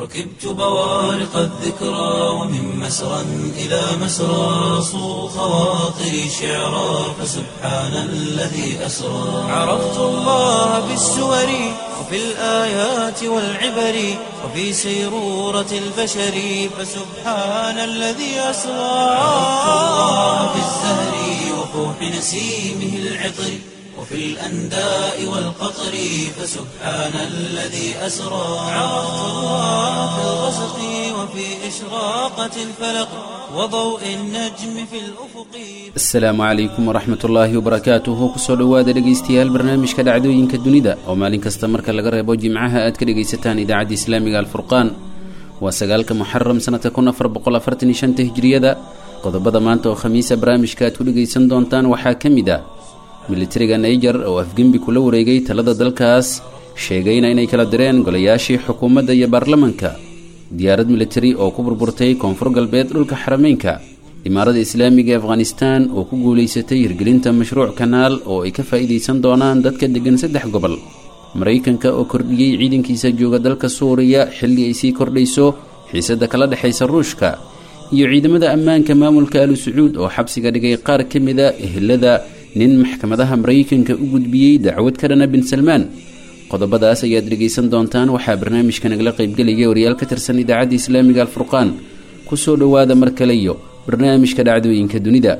ركبت بوارق الذكرى ومن مسرى إلى مسرى صو خواطري شعرا فسبحان الذي أسرى عرفت الله بالسور وفي الآيات والعبر وفي سيرورة البشر فسبحان الذي أسرى عرفت الله بالزهر وفوح نسيمه العطر وفي الأنداء والقطر فسبحان الذي أسرى عرفت الله في الغسق وفي إشراقة الفلق وضوء النجم في الأفق asalaamu calaykum waraxmat ullaahi wabarakaatuhu kusoo dhowaada dhegaystayaal barnaamijka dhacdooyinka dunida oo maalin kasta marka laga reebo jimcaha aad ka dhegaysataan idaacadda islaamiga alfurqaan waa sagaalka muxaram sanadka kun afar boqol afartan iyo shanta hijriyada qodobada maanta oo khamiisa barnaamijka aad ku dhegaysan doontaan waxaa ka mid ah militariga naiger oo afgembi kula wareegay talada dalkaas sheegayna inay kala direen golayaashii xukuumadda iyo baarlamanka diyaarad militari oo ku burburtay koonfur galbeed dhulka xarameynka imaarada islaamiga ee afghanistan oo ku guulaysatay hirgelinta mashruuc kanaal oo ay ka faa'iidaysan doonaan dadka deggan saddex gobol maraykanka oo kordhiyey ciidankiisa jooga dalka suuriya xilli ay sii kordhayso xiisadda kala dhexaysa ruushka iyo ciidamada ammaanka maamulka alu sacuud oo xabsiga dhigay qaar ka mida ehelada nin maxkamadaha maraykanka u gudbiyey dacwad ka dhana bin salmaan qodobadaas ayaad dhegaysan doontaan waxaa barnaamijka nagala qaybgelaya wariyaal ka tirsan idaacadda islaamiga alfurqaan kusoo dhowaada mar kale iyo barnaamijka dhacdooyinka dunida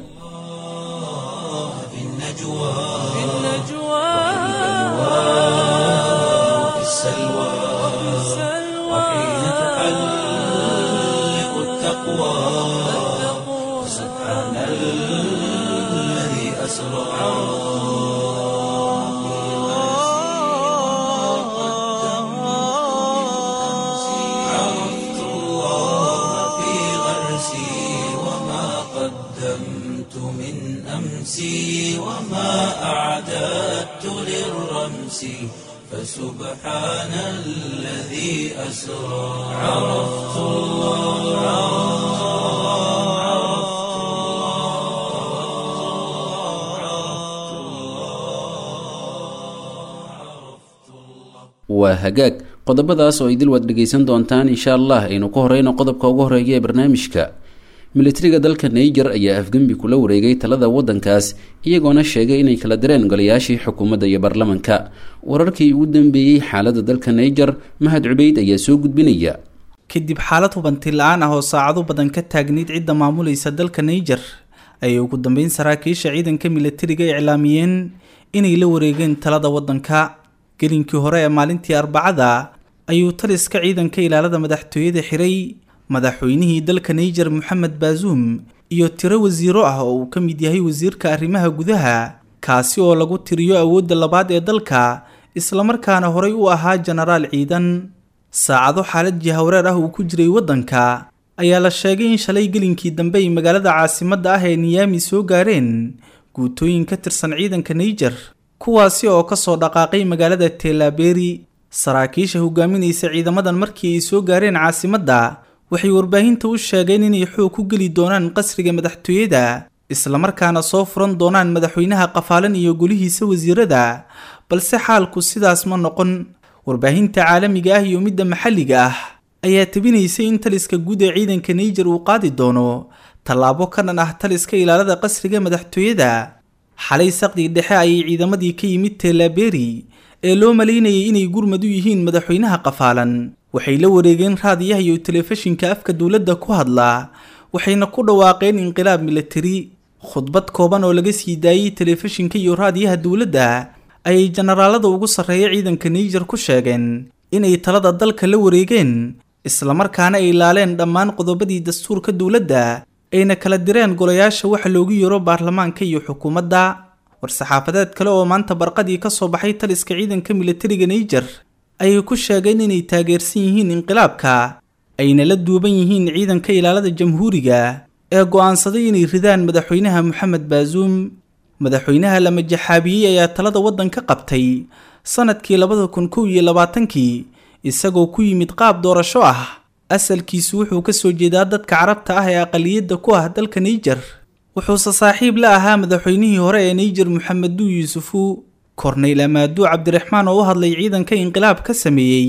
في النجوى وفي السلوى وحين تحلق التقوى سبحان الذي أسرى عرفت الله في غرسي وما قدمت من أمسي وما أعددت للرمس فسبحان الذي أسرى عرفت الله waa hagaag qodobadaas oo idil waad dhegaysan doontaan insha allah aynu ka horeyno qodobka ugu horeeya ee barnaamijka militariga dalka naiger ayaa afgembi kula wareegay talada waddankaas iyagoona sheegay inay kala direen golayaashii xukuumadda iyo baarlamanka wararkii ugu dambeeyey xaaladda dalka naiger mahad cubeyd ayaa soo gudbinaya kadib xaalad hubanti la-aan ah oo saacado badan ka taagnayd cidda maamulaysa dalka naiger ayay ugu dambeyn saraakiisha ciidanka militariga iclaamiyeen inay la wareegeen talada waddanka gelinkii hore ee maalintii arbacada ayuu taliska ciidanka ilaalada madaxtooyada xiray madaxweynihii dalka naiger moxamed baazuum iyo tiro wasiiro ah oo uu ka mid yahay wasiirka arrimaha gudaha kaasi oo lagu tiriyo awoodda labaad ee dalka islamarkaana horey u ahaa jenaraal ciidan saacado xaalad jihawreer ah uu ku jiray waddanka ayaa la sheegay in shalay gelinkii dambe ay magaalada caasimadda ah ee niyaami soo gaareen guutooyin ka tirsan ciidanka naiger kuwaasi oo ka soo dhaqaaqay magaalada teelaberi saraakiisha hogaaminaysa ciidamadan markii ay soo gaareen caasimadda waxay warbaahinta u sheegeen inay xoog ku geli doonaan qasriga madaxtooyada islamarkaana soo furan doonaan madaxweynaha qafaalan iyo golihiisa wasiirada balse xaalku sidaas ma noqon warbaahinta caalamiga ah iyo midda maxalliga ah ayaa tabinaysay in taliska guud ee ciidanka naiger uu qaadi doono tallaabo ka dhan ah taliska ilaalada qasriga madaxtooyada xalay saqdii dhexe ayay ciidamadii ka yimid teelaberi ee loo malaynayay inay gurmad u yihiin madaxweynaha qafaalan waxay la wareegeen raadiyaha iyo telefishinka afka dowladda ku hadla waxayna ku dhawaaqeen inqilaab militari khudbad kooban oo laga sii daayey telefishinka iyo raadiyaha dowladda ayay jenaraalada ugu sarreeya ciidanka naiger ku sheegeen inay talada dalka la wareegeen islamarkaana ay laaleen dhammaan qodobadii dastuurka dowladda ayna kala direen golayaasha waxa loogu yeero baarlamaanka iyo xukuumadda war-saxaafadeed kale oo maanta barqadii ka soo baxay taliska ciidanka militariga naiger ayay ku sheegeen inay taageersan yihiin inqilaabka ayna la duuban yihiin ciidanka ilaalada jamhuuriga ee go'aansaday inay ridaan madaxweynaha moxamed baazuum madaxweynaha la majaxaabiyey ayaa talada waddanka qabtay sanadkii labada kun kow iyo labaatankii isagoo ku yimid qaab doorasho ah asalkiisu wuxuu ka soo jeedaa dadka carabta ah ee aqaliyadda ku ah dalka naijer wuxuuse saaxiib la ahaa madaxweynihii hore ee naijer moxameduu yuusufu korneyl amaaduu cabdiraxmaan oo u hadlay ciidanka inqilaab ka sameeyey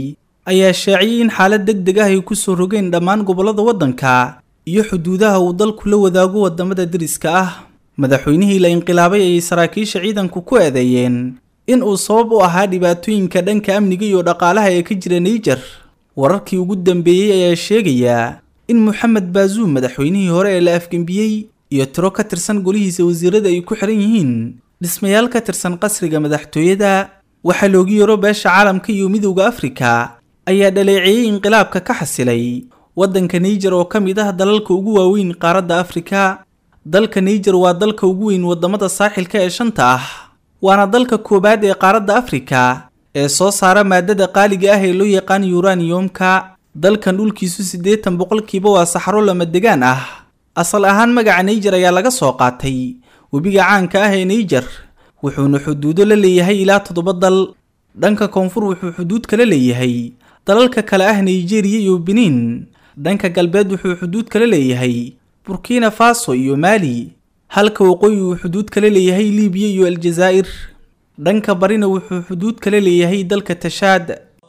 ayaa shaaciyey in xaalad deg deg ah ay kusoo rogeen dhammaan gobollada waddanka iyo xuduudaha uu dalku la wadaago wadamada deriska ah madaxweynihii la inqilaabay ayay saraakiisha ciidanku ku eedeeyeen in uu sabab u ahaa dhibaatooyinka dhanka amniga iyo dhaqaalaha ee ka jira naijer wararkii ugu dambeeyey ayaa sheegayaa in moxamed baazuum madaxweynihii hore ee la afgembiyey iyo tiro ka tirsan golihiisa wasiirada ay ku xiran yihiin dhismayaal ka tirsan qasriga madaxtooyada waxaa loogu yaro beesha caalamka iyo midowda afrika ayaa dhaleeceeyey inqilaabka ka xasilay waddanka naijer oo ka mid ah dalalka ugu waaweyn qaaradda afrika dalka naijer waa dalka ugu weyn wadamada saaxilka ee shanta ah waana dalka koowaad ee qaaradda afrika ee soo saara maadada qaaliga ah ee loo yaqaan yuraniyomka dalkan dhulkiisu siddeetan boqolkiiba waa saxaro lama degaan ah asal ahaan magaca naijer ayaa laga soo qaatay webiga caanka ah ee naijer wuxuuna xuduudo la leeyahay ilaa toddoba dal dhanka koonfur wuxuu xuduud kala leeyahay dalalka kale ah nigeriya iyo benin dhanka galbeed wuxuu xuduud kala leeyahay burkina faso iyo maali halka waqooyi uu xuduud kala leeyahay libiya iyo aljazaa'ir dhanka barina wuxuu xuduud kala leeyahay dalka tashaad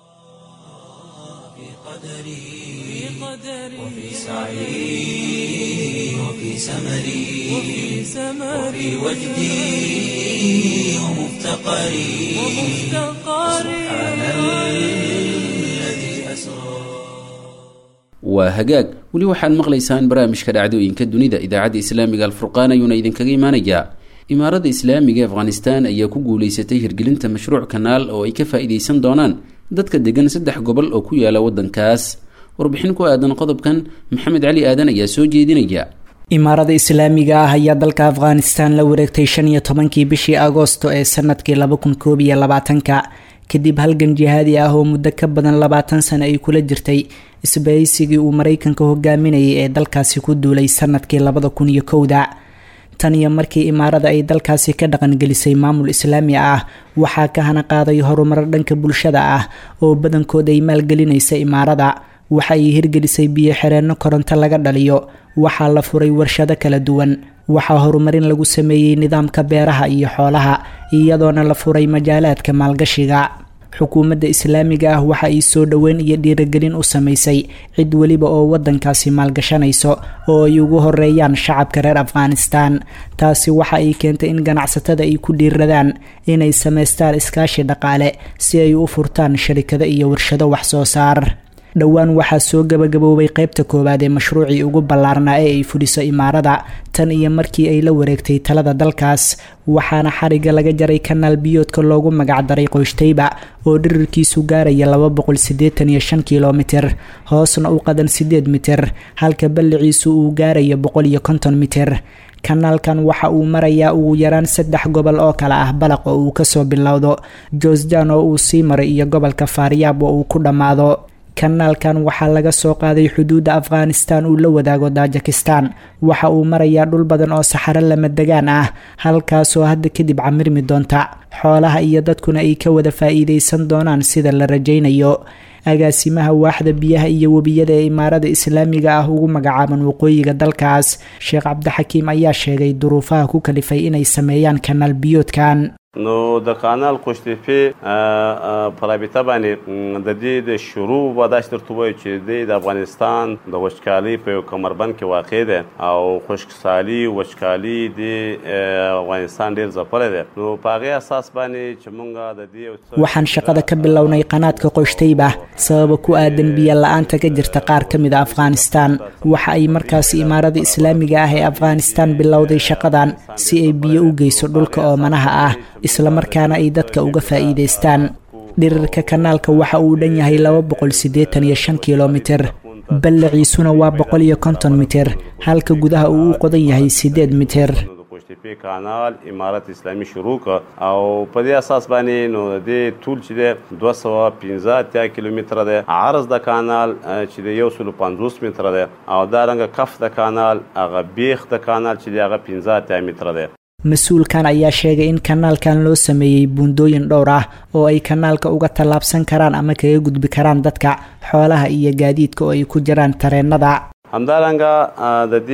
وفي سعي وفي سمري وفي وجدي ومفتقري سبحان الذي أسرى waa hagaag weli waxaad maqlaysaan barnaamijka dhacdooyinka dunida idaacadda islaamiga alfurqaan ayuuna idinkaga imaanayaa imaaradda islaamiga ee afghanistan ayaa ku guuleysatay hirgelinta mashruuc kanaal oo ay ka faa-iideysan doonaan dadka degan saddex gobol oo ku yaala waddankaas warbixin ku aadan qodobkan maxamed cali aadan ayaa soo jeedinaya imaarada islaamiga ah ayaa dalka afghanistan la wareegtay shan iyo tobankii bishii agoosto ee sanadkii laba kun koob iyo labaatanka kadib halgan jihaadi ah oo muddo ka badan labaatan sano ay kula jirtay isbahaysigii uu maraykanka hogaaminayay ee dalkaasi ku duulay sanadkii labada kun iyo kowda tan iyo markii imaarada ay dalkaasi ka dhaqangelisay maamul islaami ah waxaa ka hana qaaday horumaro dhanka bulshada ah oo badankood ay maalgelinaysa imaarada waxa ay hirgelisay biyo xireenno koronto laga dhaliyo waxaa la furay warshado kala duwan waxaa horumarin lagu sameeyey nidaamka beeraha iyo xoolaha iyadoona la furay majaalaadka maalgashiga xukuumadda islaamiga ah waxa ay soo dhoweyn iyo dhiiragelin u samaysay cid weliba oo waddankaasi maalgashanayso oo ay ugu horeeyaan shacabka reer afghanistan taasi waxa ay keentay in ganacsatada ay ku dhiiradaan inay samaystaan iskaashi dhaqaale si ay u furtaan sharikado iyo warshado wax soo saar dhowaan waxaa soo gabagaboobay qeybta koowaad ee mashruucii ugu ballaarnaa ee ay fuliso imaarada tan iyo markii ay la wareegtay talada dalkaas waxaana xariga laga jaray kanaal biyoodka loogu magacdaray qoyshtayba oo dhirirkiisu gaaraya laba boqol siddeetan iyo shan kilomitir hoosna u qadan siddeed mitir halka balliciisu uu gaarayo boqol iyo konton mitir kanaalkan waxa uu marayaa ugu yaraan saddex gobol oo kale ah balaq oo uu kasoo bilowdo joosjan oo uu sii maray iyo gobolka faaryaab oo uu ku dhammaado kanaalkan waxaa laga soo qaaday xuduudda afghanistan uu la wadaago tajikistan waxa uu marayaa dhul badan oo saxaro lama degaan ah halkaasoo hadda kadib camirmi doonta xoolaha iyo dadkuna ay ka wada faa-iideysan doonaan sida la rajaynayo agaasimaha waaxda biyaha iyo webiyada ee imaarada islaamiga ah ugu magacaaban waqooyiga dalkaas sheekh cabdixakiim ayaa sheegay duruufaha ku kalifay inay sameeyaan kanaal biyoodkan نو د کانال قشتفی په رابطه باندې د دې د شروع وداش تر توای چې د افغانستان د وچکالي په کمربند کې واقع ده او خشکسالي وچکالي د افغانستان ډیر ځپل ده نو په هغه اساس باندې چې مونږه د دې waxaan shaqada ka bilownay qanaadka qoyshtayba sababa ku aadan biyo la-aanta ka jirta qaar ka mid a afghanistan waxa ay markaasi imaarada islaamiga ah ee afghanistan bilowday shaqadan si ay biyo u geyso dhulka oomanaha ah islamarkaana ay dadka uga faa-iideystaan dhirirka kanaalka waxa uu dhan yahay laba boqol siddeetan iyo shan kilomitir ballaciisuna waa boqol iyo konton mitir halka gudaha uu u qodan yahay siddeed mitir قشتفی کانال امارت اسلامی شروع ک او په دې اساس باندې نو د دې ټول چې د 215 کیلومتر ده عرض د کانال چې د 150 متر ده او دا رنګ کف د کانال هغه بیخ د کانال چې د هغه 15 متر ده mas-uulkan ayaa sheegay in kanaalkan loo sameeyey buundooyin dhowr ah oo ay kanaalka uga tallaabsan karaan ama kaga gudbi karaan dadka xoolaha iyo gaadiidka oo ay ku jiraan tareenada همدارنګه د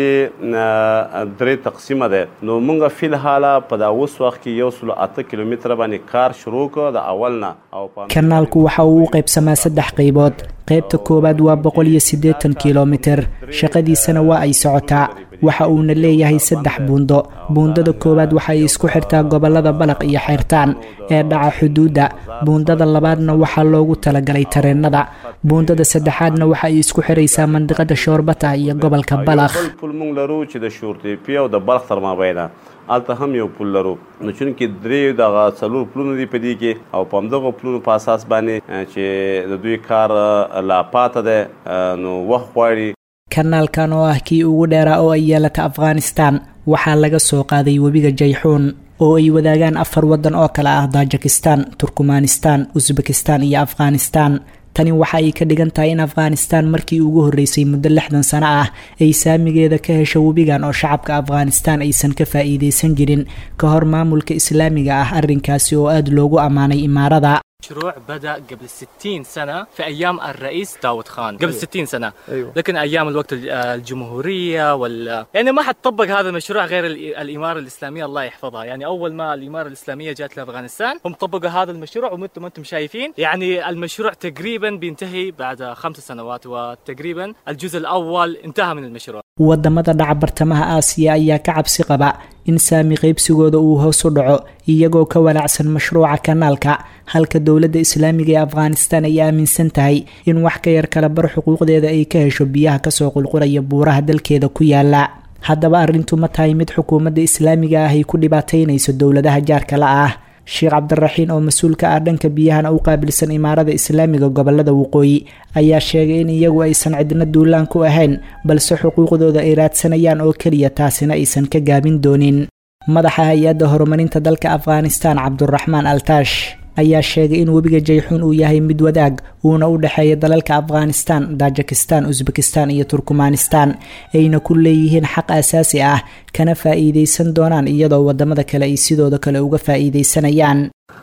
دې درې تقسیمه ده نو موږ فی الحال په دا اوس وخت کې یو سل اته کیلومتر باندې کار شروع کړ د اول نه او kanaalku waxa uu u qaybsamaa saddex qaybood qaybta koowaad waa boqol iyo siddeetan kilomitir shaqadiisana waa ay socotaa waxa uuna leeyahay saddex buundo buundada koowaad waxa ay isku xirtaa gobolada balaq iyo xeyrtaan ee dhaca xuduudda buundada labaadna waxaa loogu talagalay tareennada buundada saddexaadna waxa ay isku xiraysaa mandiqada shoorbata iyo gobolka balakh پل مونږ لرو چې د شورتېپي او د بلخ تر مابینه هلته هم یو پل لرو نو چونکې درې دغه څلور پلونه دي په دې کې او په همدغه پلونو په اساس باندې چې د دوی کار لا پاته ده نو وخت غواړي kanaalkan oo ah kii ugu dheeraa oo ay yeelata afghanistan waxaa laga soo qaaday webiga jayxuun oo ay wadaagaan afar waddan oo kale ah tajikistan turkmanistan usbekistan iyo afghanistan tani waxa ay ka dhigan tahay in afghanistan markii ugu horreysay muddo lixdan sano ah ay saamigeeda ka hesho webigan oo shacabka afghanistan aysan ka faa'iidaysan jirin ka hor maamulka islaamiga ah arrinkaasi oo aada loogu ammaanay imaarada مشروع بدأ قبل 60 سنة في أيام الرئيس داود خان قبل 60 سنة أيوة. لكن أيام الوقت الجمهورية وال يعني ما حد طبق هذا المشروع غير الإمارة الإسلامية الله يحفظها يعني أول ما الإمارة الإسلامية جات لأفغانستان هم طبقوا هذا المشروع ومنتم أنتم شايفين يعني المشروع تقريبا بينتهي بعد خمس سنوات وتقريبا الجزء الأول انتهى من المشروع wadamada dhaca bartamaha aasiya ayaa ka cabsi qaba in saami qaybsigooda uu hoos u dhaco iyagoo ka walaacsan mashruuca kanaalka halka dowladda islaamiga ee afghanistan ay aaminsan tahay in wax ka yar kala bar xuquuqdeeda ay ka hesho biyaha kasoo qulqulaya buuraha dalkeeda ku yaala haddaba arrintu ma tahay mid xukuumadda islaamiga ah ay ku dhibaataynayso dowladaha jaarka la ah sheekh cabdiraxiin oo mas-uul ka ah dhanka biyahana u qaabilsan imaarada islaamiga gobolada waqooyi ayaa sheegay in iyagu aysan cidna duulaan ku ahayn balse xuquuqdooda ay raadsanayaan oo keliya taasina aysan ka gaabin doonin madaxa hay-adda horumarinta dalka afghanistan cabduraxmaan altaash ayaa sheegay in webiga jayxuun uu yahay mid wadaag uuna u dhexeeya dalalka afghanistan tajikistan usbekistan iyo turkmanistan ayna ku leeyihiin xaq asaasi ah kana faa'iidaysan doonaan iyadoo wadamada kale ay sidooda kale uga faa'iidaysanayaan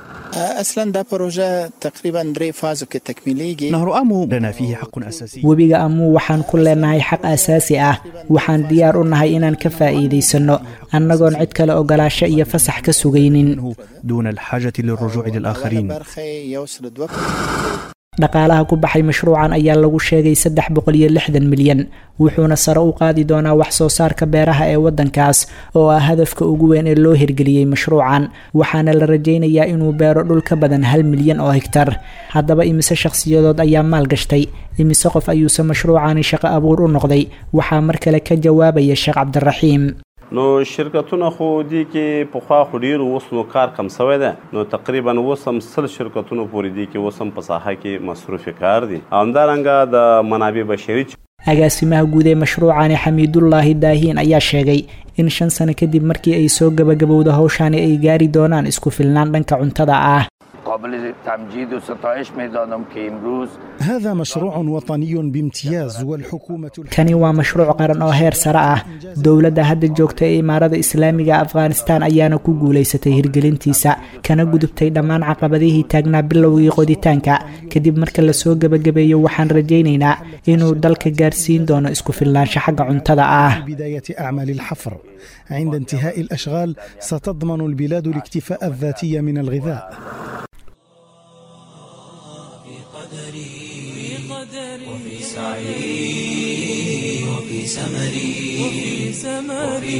اصلا دا پروژه تقریبا درې فازو کې تکمیلیږي نهر امو لنا فيه حق اساسي webiga amuu waxaan ku leenahay xaq asaasi ah waxaan diyaar u nahay inaan ka faa'iidaysanno annagoon cid kale ogolaasho iyo fasax ka sugaynin دون الحاجة للرجوع للآخرين برخه یو سل دوه dhaqaalaha ku baxay mashruucan ayaa lagu sheegay saddex boqol iyo lixdan milyan wuxuuna sare u qaadi doonaa wax soo saarka beeraha ee waddankaas oo ah hadafka ugu weyn ee loo hirgeliyey mashruucan waxaana la rajaynayaa inuu beero dhul ka badan hal milyan oo hegtar haddaba imise shakhsiyadood ayaa maal gashtay imise qof ayuuse mashruucani shaqo abuur u noqday waxaa mar kale ka jawaabaya sheekh cabdiraxiim نو شرکتونه خو دي کې پخوا خو ډیر اوس نو کار کم شوی ده نو تقریبا اوس هم سل شرکتونه پورې دي کې اوس هم په ساحه کې مصروف کار دي همدارنګه د منابع بشري agaasimaha guud ee mashruucani xamiidullaahi daahiin ayaa sheegay in shan sano kadib markii ay soo gabagabowda howshani ay gaari doonaan isku filnaan dhanka cuntada ah قابل تمجید و ستایش میدانم که امروز هذا مشروع وطني بامتياز والحكومة kani waa mashruuc qaran oo heer sare ah dowladda hadda joogta ee imaarada islaamiga afghanistan ayaana ku guulaysatay hirgelintiisa kana gudubtay dhammaan caqabadihii taagnaa bilowgii qoditaanka kadib marka lasoo gebagabeeyo waxaan rajaynaynaa inuu dalka gaarsiin doono isku filnaansho xagga cuntada ah في بداية أعمال الحفر عند انتهاء الأشغال ستضمن البلاد الاكتفاء الذاتي من الغذاء وفي سعي وفي سمري وفي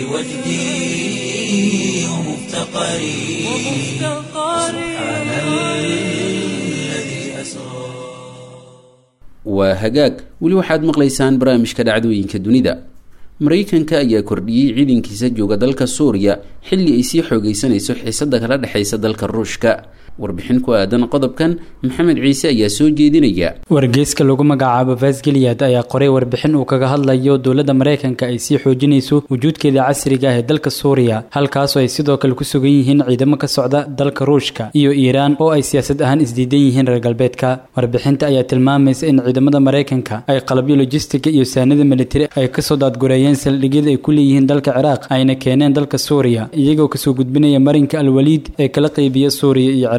وجدي ومفتقري سبحان الذي أسرى waa hagaag weli waxaad maqlaysaan barnaamijka dhacdooyinka dunida maraykanka ayaa kordhiyey ciidankiisa jooga dalka suuriya xilli ay sii xoogeysanayso xiisada kala dhexaysa dalka ruushka warbixin ku aadan qodobkan maxamed ciise ayaa soo jeedinaya wargeyska lagu magacaabo vasgiliyad ayaa qoray warbixin uu kaga hadlayo dowladda maraykanka ay sii xoojinayso wujuudkeeda casriga ah ee dalka suuriya halkaasoo ay sidoo kale ku sugan yihiin ciidamo ka socda dalka ruushka iyo iiraan oo ay siyaasad ahaan isdiidan yihiin reer galbeedka warbixinta ayaa tilmaamaysa in ciidamada maraykanka ay qalabyo lojistiga iyo saanada militari ay kasoo daadgureeyeen saldhigyada ay ku leeyihiin dalka ciraaq ayna keeneen dalka suuriya iyagoo kasoo gudbinaya marinka alwaliid ee kala qeybiya suuriya iyo ciraaq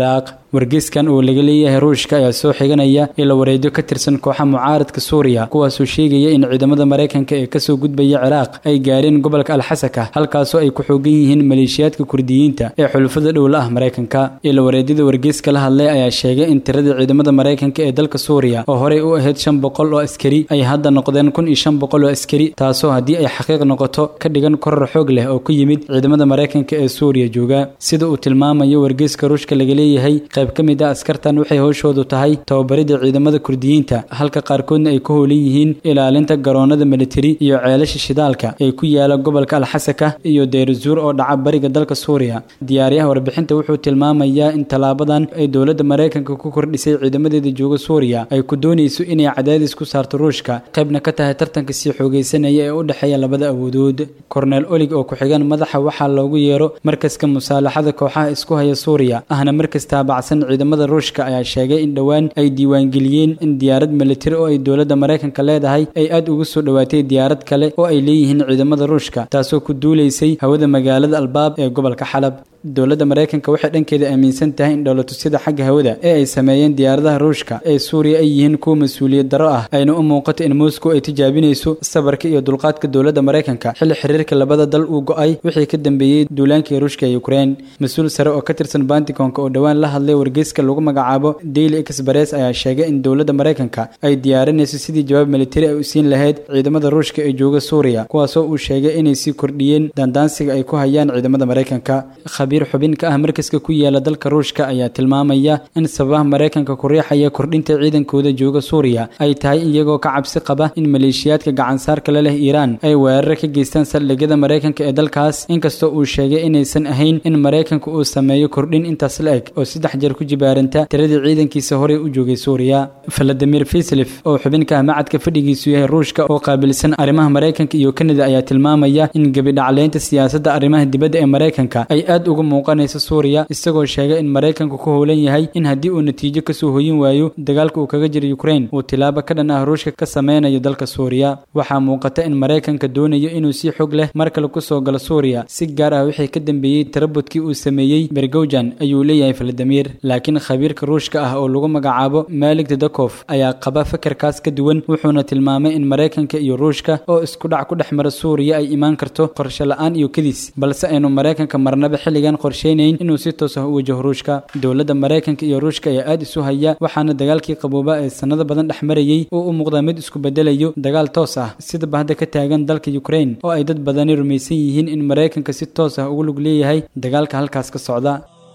wargeyskan oo laga leeyahay ruushka ayaa soo xiganaya ila wareedyo ka tirsan kooxa mucaaradka suuriya kuwaasoo sheegaya in ciidamada maraykanka ee kasoo gudbaya ciraaq ay gaareen gobolka alxasaka halkaasoo ay ku xoogan yihiin maleeshiyaadka kurdiyiinta ee xulufada dhowla ah maraykanka ila wareedyada wargeyska la hadlay ayaa sheegay in tiradii ciidamada maraykanka ee dalka suuriya oo horey u ahayd shan boqol oo askari ay hadda noqdeen kun iyo shan boqol oo askari taasoo haddii ay xaqiiq noqoto ka dhigan koror xoog leh oo ku yimid ciidamada maraykanka ee suuriya jooga sida uu tilmaamayo wargeyska ruushka laga leeyahay qayb ka mid ah askartan waxay howshoodu tahay tababaridda ciidamada kurdiyiinta halka qaarkoodna ay ku howlan yihiin ilaalinta garoonada militari iyo ceelasha shidaalka ee ku yaala gobolka alxasaka iyo deyrazuur oo dhaca bariga dalka suuriya diyaaryaha warbixinta wuxuu tilmaamayaa in tallaabadan ay dowladda maraykanka ku kordhisay ciidamadeeda jooga suuriya ay ku doonayso inay cadaadis ku saarto ruushka qaybna ka tahay tartanka sii xoogaysanaya ee u dhexeeya labada awoodood korneel olig oo ku-xigan madaxa waxaa loogu yeero markaska musaalaxada kooxaha isku haya suuriya ahna markas taabacsan ciidamada ruushka ayaa sheegay in dhowaan ay diiwaangeliyeen in diyaarad militari oo ay dowladda maraykanka leedahay ay aad ugu soo dhowaatay diyaarad kale oo ay leeyihiin ciidamada ruushka taasoo ku duulaysay hawada magaalada albaab ee gobolka xalab dowladda maraykanka waxay dhankeeda aaminsan tahay in dhowlatusyada xagga hawada ee ay sameeyeen diyaaradaha ruushka ee suuriya ay yihiin kuwa mas-uuliyad darro ah ayna u muuqato in moscow ay tijaabinayso sabarka iyo dulqaadka dowladda maraykanka xilli xiriirka labada dal uu go-ay wixii ka dambeeyey duulaankii ruushka ee ukrein mas-uul sare oo ka tirsan banticonka oo dhowaan la hadlay wargeyska lagu magacaabo daily express ayaa sheegay in dowladda maraykanka ay diyaarinayso sidii jawaab militari ay u siin lahayd ciidamada ruushka ee jooga suuriya kuwaasoo uu sheegay inay sii kordhiyeen daandaansiga ay ku hayaan ciidamada maraykanka khabiir xubin ka ah markaska ku yaala dalka ruushka ayaa tilmaamaya in sababaha maraykanka ku riixaya kordhinta ciidankooda jooga suuriya ay tahay iyagoo ka cabsi qaba in maleeshiyaadka gacansaarka la leh iiraan ay weerar ka geystaan saldhigyada maraykanka ee dalkaas inkastoo uu sheegay inaysan ahayn in maraykanka uu sameeyo kordhin intaas la eg oo saddex jeer ku jibaaranta tiradii ciidankiisa horey u joogay suuriya valadimir fislif oo xubin ka ah macadka fadhigiisu yahay ruushka oo qaabilsan arrimaha maraykanka iyo kanada ayaa tilmaamaya in gebidhacleynta siyaasadda arrimaha dibadda ee maraykanka ay aad uga muuqanaysa suuriya isagoo sheegay in maraykanku ku howlan yahay in haddii uu natiijo kasoo hoyin waayo dagaalka uu kaga jiro ukrain uu tilaabo ka dhan ah ruushka ka sameynayo dalka suuriya waxaa muuqata in maraykanka doonayo inuu si xog leh mar kale kusoo galo suuriya si gaar ah wixii ka dambeeyey tarabudkii uu sameeyey bergowjan ayuu leeyahay valadimir laakiin khabiirka ruushka ah oo lagu magacaabo malik dedakof ayaa qaba fakarkaas ka duwan wuxuuna tilmaamay in maraykanka iyo ruushka oo isku dhac ku dhex mara suuriya ay imaan karto qorshe la-aan iyo kadis balse aynu maraykanka marnaba xilligan qorsheynayn inuu si toos ah u wajaho ruushka dowladda maraykanka iyo ruushka ayaa aad isu haya waxaana dagaalkii qabooba ee sanado badan dhex marayey oo u muuqdaa mid isku bedelayo dagaal toos ah sidaba hadda ka taagan dalka ukrain oo ay dad badani rumaysan yihiin in maraykanka si toos ah ugu lug leeyahay dagaalka halkaas ka socda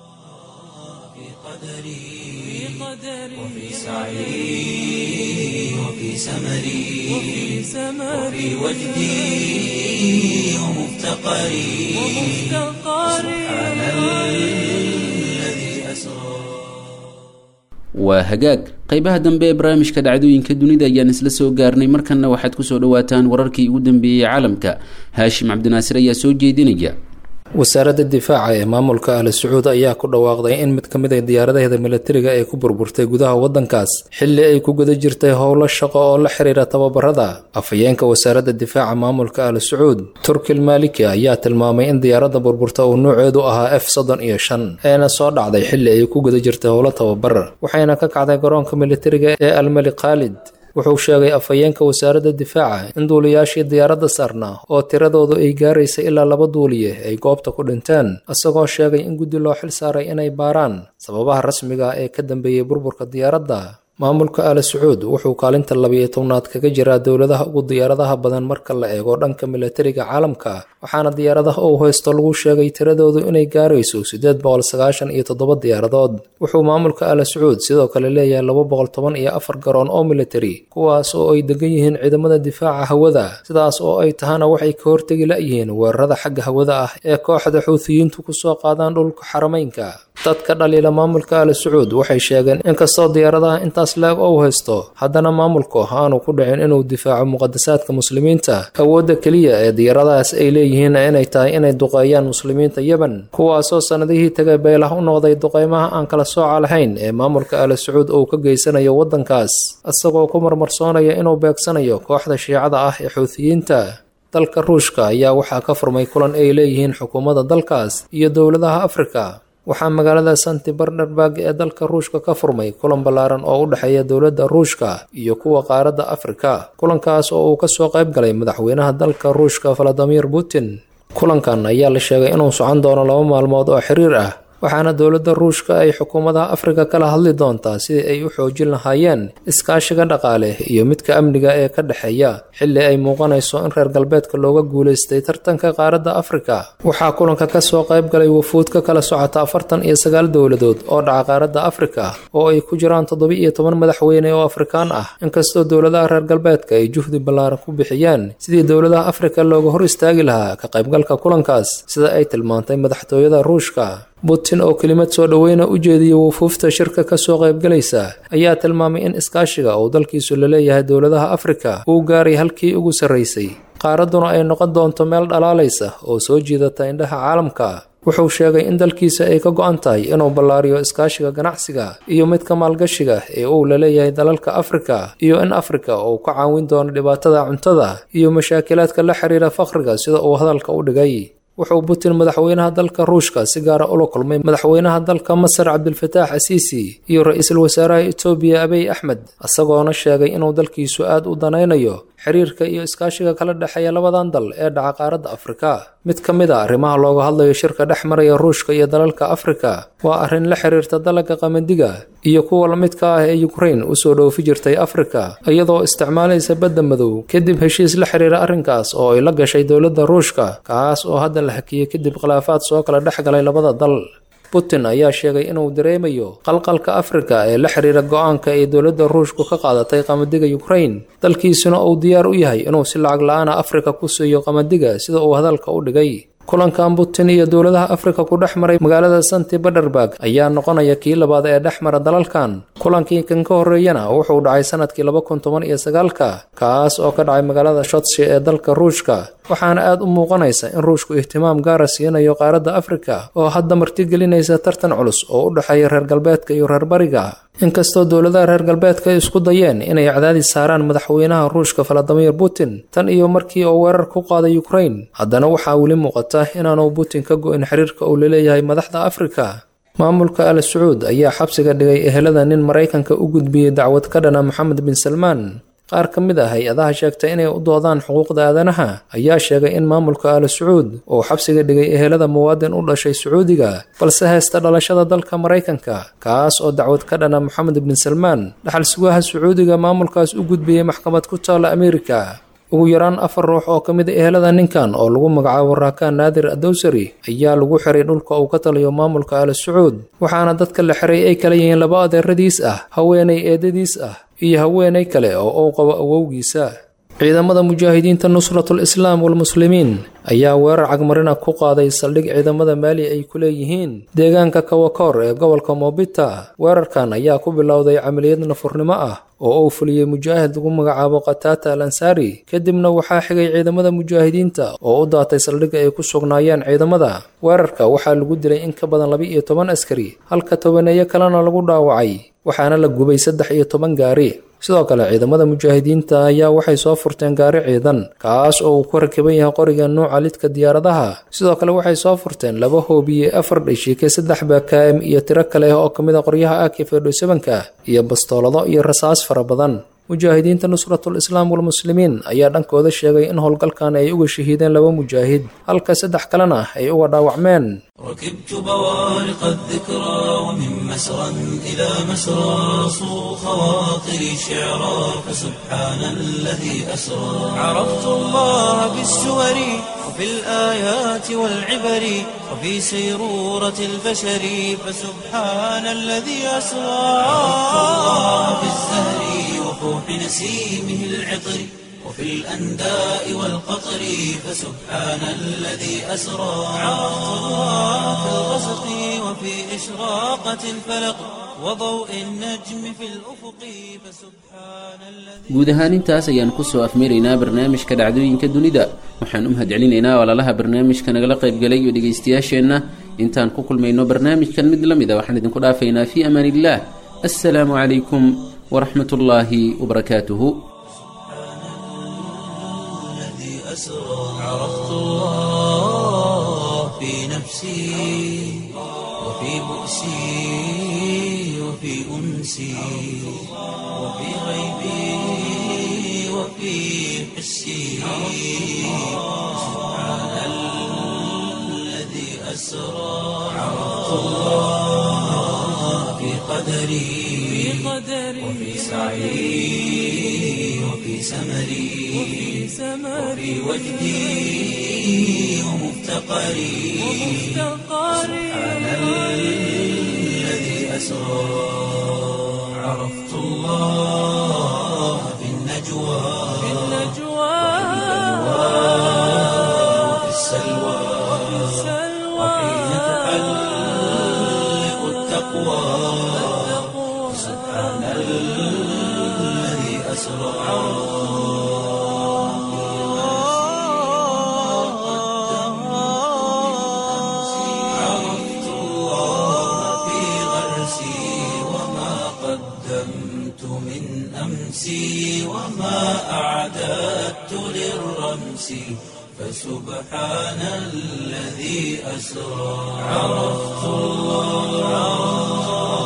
وفي سعي وفي سمري وفي وجدي ومفتقري سبحان الذي أسرى waa hagaag qaybaha dambe ee barnaamijka dhacdooyinka dunida ayaan isla soo gaarnay markanna waxaad kusoo dhawaataan wararkii ugu dambeeyey caalamka haashim cabdinaasir ayaa soo jeedinaya wasaaradda difaaca ee maamulka ali sacuud ayaa ku dhawaaqday in mid ka mid a diyaaradaheeda milatariga ay ku burburtay gudaha waddankaas xilli ay ku guda jirtay howlo shaqo oo la xiriira tababarada afhayeenka wasaaradda difaaca maamulka ali sacuud turkil maliki ayaa tilmaamay in diyaaradda burburta uu nuuceedu ahaa f soddon iyo shan eena soo dhacday xilli ay ku guda jirtay howlo tababar waxayna ka kacday garoonka militariga ee almali khaalid wuxuu sheegay afhayeenka wasaaradda difaaca in duuliyaashii diyaaradda saarnaa oo tiradoodu ay gaaraysay ilaa laba duuliye ay goobta ku dhinteen isagoo sheegay in guddi loo xil saaray inay baaraan sababaha rasmiga ee ka dambeeyey burburka diyaaradda maamulka ali sacuud wuxuu kaalinta labiyo tobnaad kaga jiraa dowladaha ugu diyaaradaha badan marka la eego dhanka milatariga caalamka waxaana diyaaradaha uu haysto lagu sheegay tiradoodu inay gaarayso siddeed boqol sagaashan iyo toddoba diyaaradood wuxuu maamulka ali sacuud sidoo kale leeyahay laba boqol toban iyo afar garoon oo militari kuwaas oo ay degan yihiin ciidamada difaaca hawada sidaas oo ay tahana waxay ka hortegi la'yihiin weerarada xagga hawada ah ee kooxda xuutiyiintu kusoo qaadaan dhulka xarameynka dadka dhaliila maamulka ali sacuud waxay sheegeen inkastoo diyaaradaha intaas leeg ou haysto haddana maamulku aanu ku dhicin inuu difaaco muqadasaadka muslimiinta awoodda keliya ee diyaaradahaas ay leeyihiin inay tahay inay duqeeyaan muslimiinta yemen kuwaasoo sannadihii tagay beelah u noqday duqeymaha aan kala sooca lahayn ee maamulka ali sacuud uu ka geysanayo waddankaas isagoo ku marmarsoonaya inuu beegsanayo kooxda shiicada ah ee xuutiyiinta dalka ruushka ayaa waxaa ka furmay kulan ay leeyihiin xukuumadda dalkaas iyo dowladaha afrika waxaa magaalada santi barnerberg ee dalka ruushka ka furmay kulan ballaaran oo u dhexeeya dowladda ruushka iyo kuwa qaaradda afrika kulankaas oo uu kasoo qayb galay madaxweynaha dalka ruushka valadimir putin kulankan ayaa la sheegay inuu socon doono laba maalmood oo xiriir ah waxaana dowladda ruushka ay xukuumadaha afrika kala hadli doontaa sidii ay u xoojin lahaayeen iskaashiga dhaqaale iyo midka amniga ee ka dhexeeya xilli ay muuqanayso in reer galbeedka looga guulaystay tartanka qaaradda afrika waxaa kulanka kasoo qayb galay wafuud ka kala socota afartan iyo sagaal dowladood oo dhaca qaaradda afrika oo ay ku jiraan toddoba iyo toban madaxweyne oo afrikaan ah inkastoo dowladaha reer galbeedka ay juhdi ballaaran ku bixiyeen sidii dowladaha afrika looga hor istaagi lahaa ka qaybgalka kulankaas sida ay tilmaantay madaxtooyada ruushka putin oo kelimad soo dhoweyna u jeediyay wufuufta shirka kasoo qaybgalaysa ayaa tilmaamay in iskaashiga uu dalkiisu la leeyahay dowladaha afrika uu gaaray halkii ugu sarraysay qaaradduna ay noqon doonto meel dhalaalaysa oo soo jiidata indhaha caalamka wuxuu sheegay in dalkiisa ay ka go-an tahay inuu ballaariyo iskaashiga ganacsiga iyo midka maalgashiga ee uu la leeyahay dalalka afrika iyo in afrika uu ka caawin doono dhibaatada cuntada iyo mashaakilaadka la xiriira fakhriga sida uu hadalka u dhigay wuxuu putin madaxweynaha dalka ruushka si gaara ula kulmay madaxweynaha dalka masar cabdilfataax asiisi iyo ra-iisul wasaaraha etoobiya abiy axmed isagoona sheegay inuu dalkiisu aad u danaynayo xiriirka iyo iskaashiga kala dhexeeya labadan dal ee dhaca qaaradda afrika mid ka mid a arrimaha looga hadlayo shirka dhex maraya ruushka iyo dalalka afrika waa arrin la xiriirta dalagga qamadiga iyo kuwa la midka ah ee ukrain usoo dhoofi jirtay afrika iyadoo isticmaalaysa badda madow kadib heshiis la xiriira arrinkaas oo ay la gashay dowladda ruushka kaas oo hadda la hakiyey kadib khilaafaad soo kala dhex galay labada dal putin ayaa sheegay inuu dareemayo qalqalka afrika ee la xiriira go-aanka ay dowladda ruushku ka qaadatay qamadiga ukrain dalkiisuna uu diyaar u yahay inuu si lacag la-aana afrika ku siiyo qamadiga sida uu hadalka u dhigay kulankan putin iyo dowladaha afrika ku dhex maray magaalada santi baderberg ayaa noqonaya kii labaad ee dhex mara dalalkan kulankii kan ka horreeyana wuxuu dhacay sanadkii laba kun toban iyo sagaalka kaas oo ka dhacay magaalada shotsi ee dalka ruushka waxaana aad u muuqanaysa in ruushku ihtimaam gaara siinayo qaaradda afrika oo hadda martigelinaysa tartan culus oo u dhexeeya reer galbeedka iyo reer bariga inkastoo dowladaha reer galbeedka ay isku dayeen inay cadaadis saaraan madaxweynaha ruushka valadimir putin tan iyo markii uu weerar ku qaaday ukrain haddana waxaa weli muuqata inaanu putin ka go-in xiriirka uu laleeyahay madaxda afrika maamulka al sacuud ayaa xabsiga dhigay ehelada nin maraykanka u gudbiyey dacwad ka dhana moxamed bin salmaan qaar ka mid ah hay-adaha sheegtay inay u doodaan xuquuqda aadanaha ayaa sheegay in maamulka al sacuud uu xabsiga dhigay ehelada muwaadin u dhashay sacuudiga balse haysta dhalashada dalka maraykanka kaas oo dacwad ka dhana moxamed bin salmaan dhaxal sugaha sacuudiga maamulkaas u gudbiyey maxkamad ku taalla ameerika ugu yaraan afar ruux oo ka mid a ehelada ninkan oo lagu magacaabo raakaan naadir adowsari ayaa lagu xiray dhulka uu ka taliyo maamulka al sacuud waxaana dadka la xiray ay kala yihiin laba adeeradiis ah haweenay eedadiis ah iyo haweenay kale oo uu qabo awowgiisa ciidamada mujaahidiinta nusratul islaam walmuslimiin ayaa weerar cagmarina ku qaaday saldhig ciidamada maali ay ku leeyihiin deegaanka kawakoor ee gobolka moobita weerarkan ayaa ku bilowday camaliyad nafurnimo ah oo uu fuliyey mujaahid lagu magacaabo khatata al ansaari kadibna waxaa xigay ciidamada mujaahidiinta oo u daatay saldhigga ay ku sugnaayeen ciidamada weerarka waxaa lagu dilay in ka badan laba iyo toban askari halka tobaneeyo kalena lagu dhaawacay waxaana la gubay saddex iyo toban gaari sidoo kale ciidamada mujaahidiinta ayaa waxay soo furteen gaari ciidan kaas oo uu ku rakiban yahay qoriga nuuca lidka diyaaradaha sidoo kale waxay soo furteen laba hoobiye afar dhishike saddex bakaam iyo tiro kale oo ka mid a qoryaha akifedhosabanka iyo bastoolado iyo rasaas fara badan mujaahidiinta nusratul islaam walmuslimiin ayaa dhankooda sheegay in howlgalkan ay uga shahiideen laba mujaahid halka saddex kalena ay uga dhaawacmeen ركبت بوارق الذكرى ومن مسرى إلى مسرى صو خواطري شعرا فسبحان الذي أسرى عرفت الله بالسور وفي الآيات والعبر وفي سيرورة البشر فسبحان الذي أسرى عرفت الله بالزهر وفوح نسيمه العطر وفي الأنداء والقطر فسبحان الذي أسرى عرفت الله في الغسق وفي إشراقة الفلق وضوء النجم في الأفق فسبحان الذي guud ahaan intaas ayaan kusoo afmeeraynaa barnaamijka dhacdooyinka dunida waxaan u mahadcelinaynaa walaalaha barnaamijka nagala qaybgalay iyo dhegaystayaasheenna intaan ku kulmayno barnaamijkan mid la mid a waxaan idinku dhaafaynaa fii amaan illaah assalaamu calaykum waraxmat ullaahi wabarakaatuhu الذي أسرى عرفت الله في نفسي وفي وفي بؤسي وفي أنسي وفي غيبي وفي حسي سبحان الذي أسرى عرفت الله في قدري وفي سعي وفي سمري وفي وجدي ومفتقري سبحان الذي أسرى عرفت الله في النجوى وفي السلوى وحين تحلق التقوى سبحان الذي أسرى عرفت الله في غرسي وما قدمت من أمسي وما أعددت للرمس فسبحان الذي أسرى عرفت الله